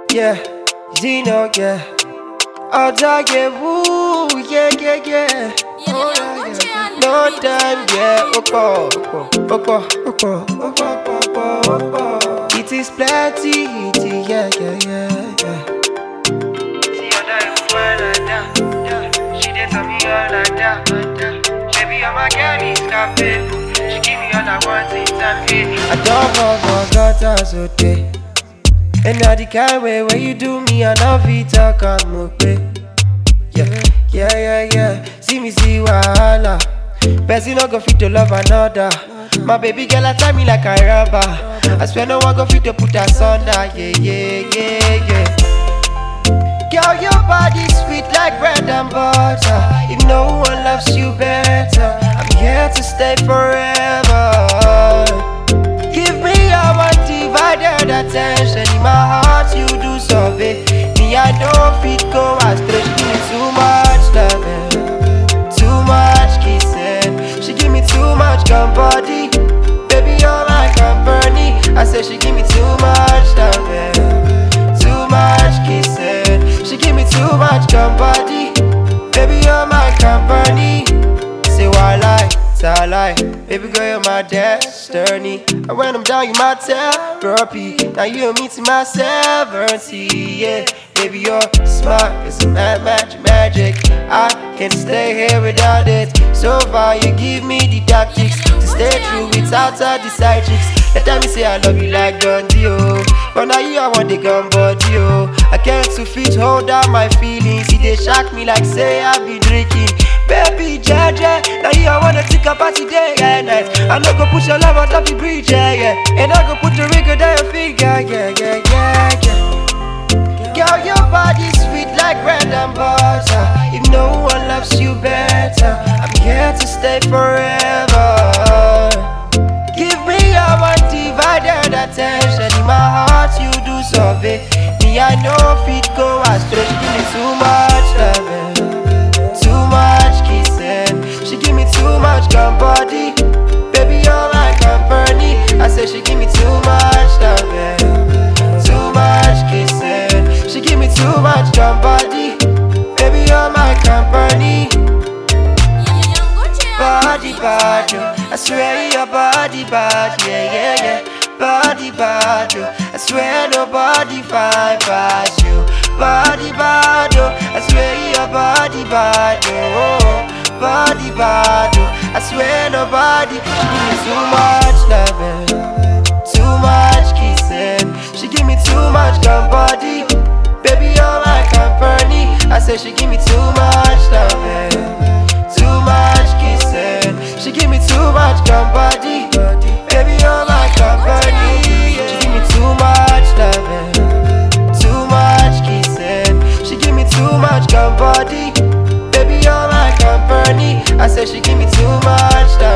yeah, Zeno, yeah. Oda, yeah, woo, yeah, yeah, yeah. Oh, yeah, yeah. No time, yeah, oko, oko, oko, oko, oko, oko, oko. It is plenty, it is, yeah, yeah, yeah, yeah. See Oda, you fine like that, yeah. She did tell me all like that, yeah. Baby, you're my girl, it's cafe. She give me all I want in time, I don't fall for God as a day. And now the kind way when you do me, I know fit talk am okay. Yeah, yeah, yeah, yeah. See me see wahala. Person no go fit to love another. My baby girl, I tie me like a rubber. I swear no one go fit to put us under. Yeah, yeah, yeah, yeah. Girl, your body sweet like bread and butter. If no one loves you better, I'm here to stay forever. Give me your undivided attention. In my heart, you do survey. Me, I don't fit go astray. She give me too much loving, too much kissing. She give me too much company. Baby, you're my company. I say she give me too much loving, too much kissing. She give me too much company. Baby, you're my company. Say why lie, I lie. Baby girl, you're my destiny. And when I'm down, you my therapy. Now you and me to my seventy, yeah. Baby, you're smart, it's mad magic, magic. I can't stay here without it. So far, you give me the tactics to stay true without all the side chicks. The time you say I love you like Dundee, oh. But now you, I want the gun body, oh. I can't to fit hold down my feelings. See, they shock me like say I be drinking. Baby, Jaja, now you, I wanna take a party day and night. I no go put your love on top the bridge, yeah, yeah. And I go put the ring on your finger, yeah, yeah, yeah, yeah. Girl, your body sweet like bread and butter. If no one loves you better, I'm here to stay forever. Give me your undivided attention. In my heart, you do survey. Me, I know fit go astray. She give me too much loving, too much kissing. She give me too much company. Baby, you're my company. I say she give me too much loving, too much kissing. She give me too much company. Baby, you're my company. Body bad, yo. I swear your body bad, yeah, yeah, yeah. Body bad, yo. I swear nobody fine past you. Body bad, yo. I swear your body bad, yo. Body bad, yo. I swear nobody. She give me too much loving, too much kissing. She give me too much company. Baby, you're my company. I say she give me too much loving, too much kissing. She give me too much company. Baby, you're my company. She give me too much loving, too much kissing. She give me too much company. Baby, you're my company. I say she give me too much loving.